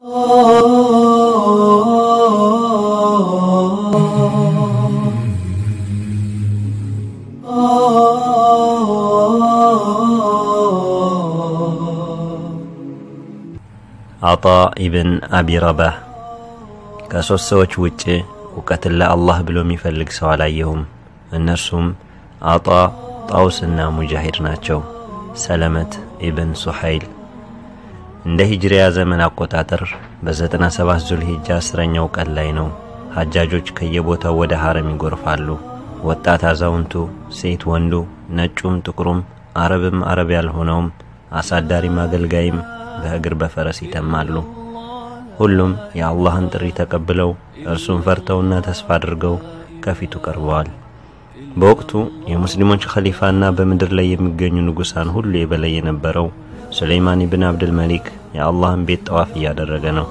አጣ ኢብን አቢ ረባህ ከሦስት ሰዎች ውጭ እውቀትን ለአላህ ብሎ የሚፈልግ ሰው አላየሁም። እነርሱም አጣ፣ ጣውስና ሙጃሂድ ናቸው። ሰለመት ኢብን ሱሐይል እንደ ሂጅሪያ ዘመን አቆጣጠር በ97 ዙልሂጃ አስረኛው ቀን ላይ ነው። ሐጃጆች ከየቦታው ወደ ሐረም ይጎርፋሉ። ወጣት አዛውንቱ፣ ሴት ወንዱ፣ ነጩም ጥቁሩም፣ አረብም አረብ ያልሆነውም፣ አሳዳሪም አገልጋይም በእግር በፈረስ ይተማሉ። ሁሉም የአላህን ጥሪ ተቀብለው እርሱን ፈርተውና ተስፋ አድርገው ከፊቱ ቀርበዋል። በወቅቱ የሙስሊሞች ኸሊፋና በምድር ላይ የሚገኙ ንጉሳን ሁሉ የበላይ የነበረው ሱለይማን ኢብን አብድል መሊክ የአላህን ቤት ጠዋፍ እያደረገ ነው።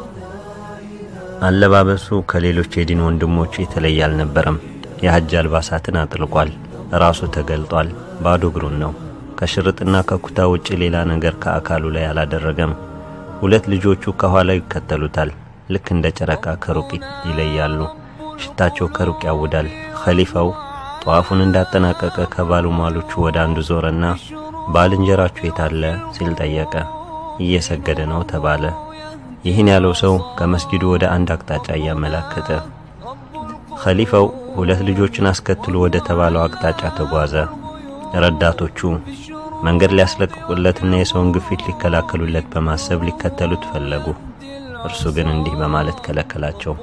አለባበሱ ከሌሎች የዲን ወንድሞቹ የተለየ አልነበረም። የሐጅ አልባሳትን አጥልቋል። ራሱ ተገልጧል። ባዶ እግሩን ነው። ከሽርጥና ከኩታ ውጭ ሌላ ነገር ከአካሉ ላይ አላደረገም። ሁለት ልጆቹ ከኋላ ይከተሉታል። ልክ እንደ ጨረቃ ከሩቅ ይለያሉ። ሽታቸው ከሩቅ ያውዳል። ኸሊፋው ጠዋፉን እንዳጠናቀቀ ከባለሟሎቹ ወደ አንዱ ዞረና ባልንጀራችሁ የታለ ሲል ጠየቀ። እየሰገደ ነው ተባለ። ይህን ያለው ሰው ከመስጊዱ ወደ አንድ አቅጣጫ እያመላከተ፣ ኸሊፋው ሁለት ልጆችን አስከትሎ ወደ ተባለው አቅጣጫ ተጓዘ። ረዳቶቹ መንገድ ሊያስለቅቁለትና የሰውን ግፊት ሊከላከሉለት በማሰብ ሊከተሉት ፈለጉ። እርሱ ግን እንዲህ በማለት ከለከላቸው።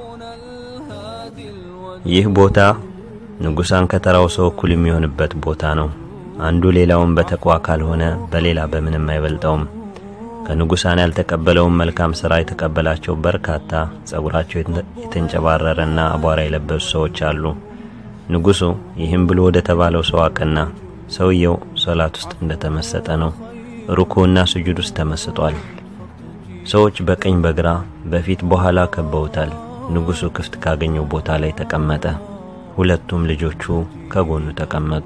ይህ ቦታ ንጉሳን ከተራው ሰው እኩል የሚሆንበት ቦታ ነው። አንዱ ሌላውን በተቋ ካልሆነ በሌላ በምንም አይበልጠውም። ከንጉሳን ያልተቀበለውን መልካም ሥራ የተቀበላቸው በርካታ ጸጉራቸው የተንጨባረረና አቧራ የለበሱ ሰዎች አሉ። ንጉሡ ይህም ብሎ ወደ ተባለው ሰው አቀና። ሰውየው ሶላት ውስጥ እንደተመሰጠ ነው። ሩኩዕና ስጁድ ውስጥ ተመስጧል። ሰዎች በቀኝ በግራ በፊት በኋላ ከበውታል። ንጉሡ ክፍት ካገኘው ቦታ ላይ ተቀመጠ። ሁለቱም ልጆቹ ከጎኑ ተቀመጡ።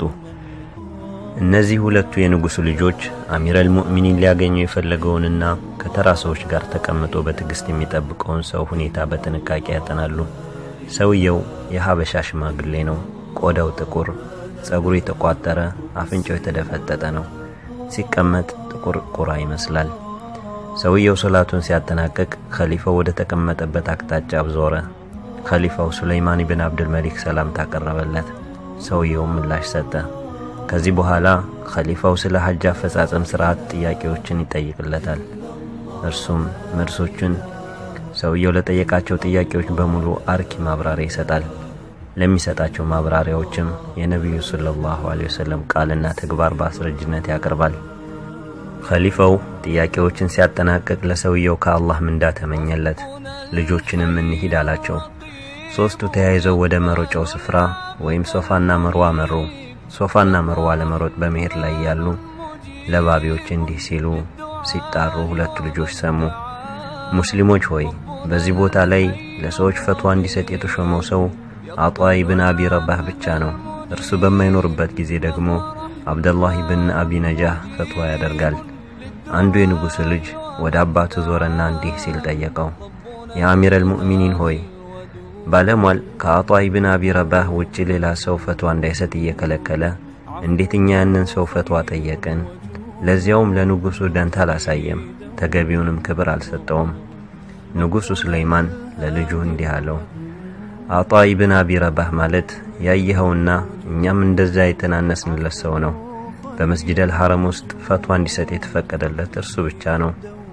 እነዚህ ሁለቱ የንጉሡ ልጆች አሚረል ሙእሚኒን ሊያገኘው የፈለገውንና ከተራ ሰዎች ጋር ተቀምጦ በትዕግሥት የሚጠብቀውን ሰው ሁኔታ በጥንቃቄ ያጠናሉ። ሰውየው የሀበሻ ሽማግሌ ነው። ቆዳው ጥቁር ጸጉሩ የተቋጠረ፣ አፍንጫው የተደፈጠጠ ነው። ሲቀመጥ ጥቁር ቁራ ይመስላል። ሰውየው ሶላቱን ሲያጠናቅቅ ኸሊፋው ወደ ተቀመጠበት አቅጣጫ ዞረ። ኸሊፋው ሱለይማን ኢብን አብድል መሊክ ሰላምታ አቀረበለት። ሰውየውም ምላሽ ሰጠ። ከዚህ በኋላ ኸሊፋው ስለ ሐጅ አፈጻጸም ሥርዓት ጥያቄዎችን ይጠይቅለታል። እርሱም መልሶቹን ሰውየው ለጠየቃቸው ጥያቄዎች በሙሉ አርኪ ማብራሪያ ይሰጣል። ለሚሰጣቸው ማብራሪያዎችም የነቢዩ ሰለላሁ ዐለይሂ ወሰለም ቃልና ተግባር በአስረጅነት ያቀርባል። ኸሊፋው ጥያቄዎችን ሲያጠናቅቅ ለሰውየው ከአላህ ምንዳ ተመኘለት። ልጆችንም እንሂድ አላቸው። ሦስቱ ተያይዘው ወደ መሮጫው ስፍራ ወይም ሶፋና መርዋ መሩ። ሶፋና መርዋ ለመሮጥ በመሄድ ላይ ያሉ ለባቢዎች እንዲህ ሲሉ ሲጣሩ ሁለቱ ልጆች ሰሙ። ሙስሊሞች ሆይ በዚህ ቦታ ላይ ለሰዎች ፈትዋ እንዲሰጥ የተሾመው ሰው አጧ ኢብን አቢ ረባህ ብቻ ነው። እርሱ በማይኖርበት ጊዜ ደግሞ አብደላህ ኢብን አቢ ነጃህ ፈትዋ ያደርጋል። አንዱ የንጉሥ ልጅ ወደ አባቱ ዞረና እንዲህ ሲል ጠየቀው፣ የአሚረል ሙእሚኒን ሆይ ባለሟል ከአጧ ኢብን አቢ ረባህ ውጭ ሌላ ሰው ፈትዋ እንዳይሰጥ እየከለከለ እንዴት እኛ ያንን ሰው ፈትዋ ጠየቅን? ለዚያውም ለንጉሡ ደንታ አላሳየም፣ ተገቢውንም ክብር አልሰጠውም። ንጉሡ ሱለይማን ለልጁ እንዲህ አለው አጣ ኢብን አቢ ረባህ ማለት ያየኸውና እኛም እንደዛ የተናነስንለት ሰው ነው። በመስጂደል ሐረም ውስጥ ፈትዋ እንዲሰጥ የተፈቀደለት እርሱ ብቻ ነው።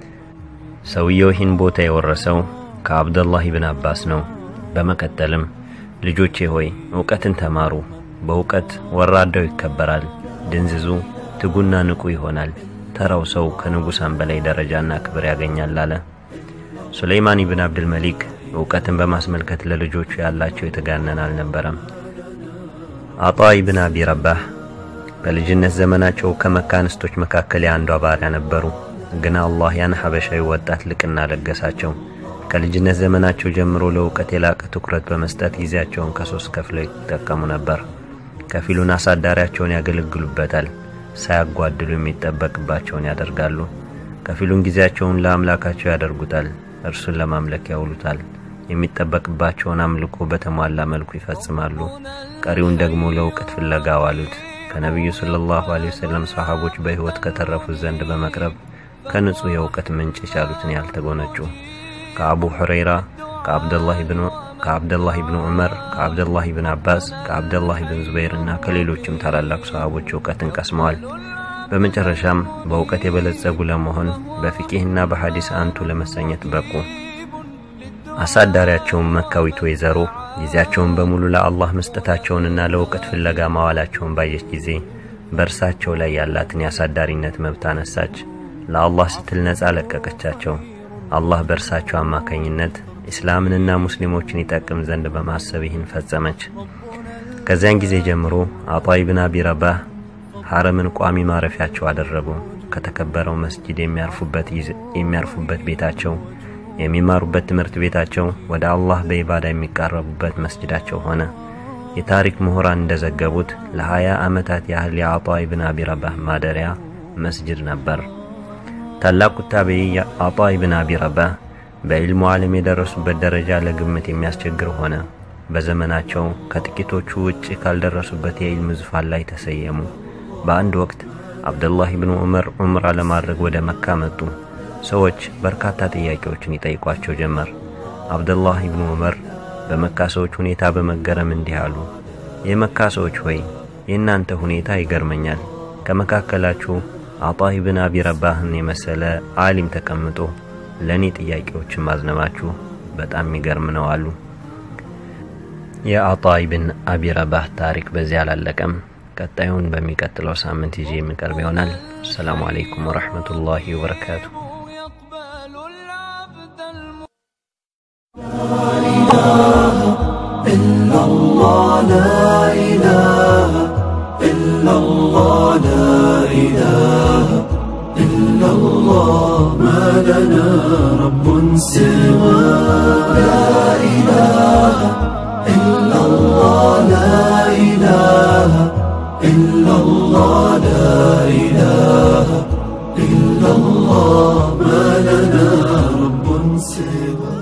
ሰውየው ይህን ቦታ የወረሰው ከአብደላህ ኢብን አባስ ነው። በመቀጠልም ልጆቼ ሆይ እውቀትን ተማሩ። በእውቀት ወራዳው ይከበራል፣ ድንዝዙ ትጉና ንቁ ይሆናል። ተራው ሰው ከንጉሳን በላይ ደረጃና ክብር ያገኛል አለ። ሱለይማን ኢብን አብድል መሊክ እውቀትን በማስመልከት ለልጆቹ ያላቸው የተጋነን አልነበረም። አጣ ኢብን አቢ ረባህ በልጅነት ዘመናቸው ከመካ እንስቶች መካከል የአንዷ ባሪያ ነበሩ። ግን አላህ ያን ሐበሻዊ ወጣት ልቅና ለገሳቸው። ከልጅነት ዘመናቸው ጀምሮ ለእውቀት የላቀ ትኩረት በመስጠት ጊዜያቸውን ከሶስት ከፍለው ይጠቀሙ ነበር። ከፊሉን አሳዳሪያቸውን ያገለግሉበታል፣ ሳያጓድሉ የሚጠበቅባቸውን ያደርጋሉ። ከፊሉን ጊዜያቸውን ለአምላካቸው ያደርጉታል፣ እርሱን ለማምለክ ያውሉታል። የሚጠበቅባቸውን አምልኮ በተሟላ መልኩ ይፈጽማሉ። ቀሪውን ደግሞ ለእውቀት ፍለጋ ዋሉት። ከነቢዩ ሰለላሁ ዐለይሂ ወሰለም ሰሃቦች በሕይወት ከተረፉት ዘንድ በመቅረብ ከንጹሕ የእውቀት ምንጭ የቻሉትን ያልተጎነጩ ከአቡ ሁረይራ ከአብደላህ ብኑ ከአብደላህ ብኑ ዑመር ከአብደላህ ብን አባስ ከአብደላህ ብን ዙበይር እና ከሌሎችም ታላላቅ ሰሃቦች እውቀትን ቀስመዋል። በመጨረሻም በእውቀት የበለጸጉ ለመሆን በፊቂህና በሐዲስ አንቱ ለመሰኘት በቁ። አሳዳሪያቸውን መካዊት ወይዘሮ ጊዜያቸውን በሙሉ ለአላህ መስጠታቸውንና ለእውቀት ፍለጋ ማዋላቸውን ባየች ጊዜ በእርሳቸው ላይ ያላትን የአሳዳሪነት መብት አነሳች። ለአላህ ስትል ነፃ ለቀቀቻቸው። አላህ በእርሳቸው አማካኝነት ኢስላምንና ሙስሊሞችን ይጠቅም ዘንድ በማሰብ ይህን ፈጸመች። ከዚያን ጊዜ ጀምሮ አጣይ ብን አቢ ረባህ ሐረምን ቋሚ ማረፊያቸው አደረጉ። ከተከበረው መስጂድ የሚያርፉበት ቤታቸው፣ የሚማሩበት ትምህርት ቤታቸው፣ ወደ አላህ በኢባዳ የሚቃረቡበት መስጂዳቸው ሆነ። የታሪክ ምሁራን እንደዘገቡት ለሀያ ዓመታት ያህል የአጣይ ብን አቢ ረባህ ማደሪያ መስጅድ ነበር። ታላቁ ታቢዒ አጣይ ብን አቢ ረባህ በዕልሙ ዓለም የደረሱበት ደረጃ ለግምት የሚያስቸግር ሆነ። በዘመናቸው ከጥቂቶቹ ውጭ ካልደረሱበት የዕልም ዙፋን ላይ ተሰየሙ። በአንድ ወቅት አብደላህ ብኑ ዑመር ዑምራ ለማድረግ ወደ መካ መጡ። ሰዎች በርካታ ጥያቄዎችን ይጠይቋቸው ጀመር። አብደላህ ብኑ ዑመር በመካ ሰዎች ሁኔታ በመገረም እንዲህ አሉ። የመካ ሰዎች ሆይ የእናንተ ሁኔታ ይገርመኛል። ከመካከላችሁ አጣህ ብን አቢ ረባህን የመሰለ ዓሊም ተቀምጦ ለእኔ ጥያቄዎችን ማዝነባችሁ በጣም የሚገርም ነው አሉ። የአጣይ ብን አቢ ረባህ ታሪክ በዚህ አላለቀም። ቀጣዩን በሚቀጥለው ሳምንት ይዤ የሚቀርብ ይሆናል። አሰላሙ አለይኩም ወረሕመቱላሂ ወበረካቱ። ما لنا رب سوى لا إله إلا الله لا إله إلا الله لا إله إلا الله ما لنا رب سوى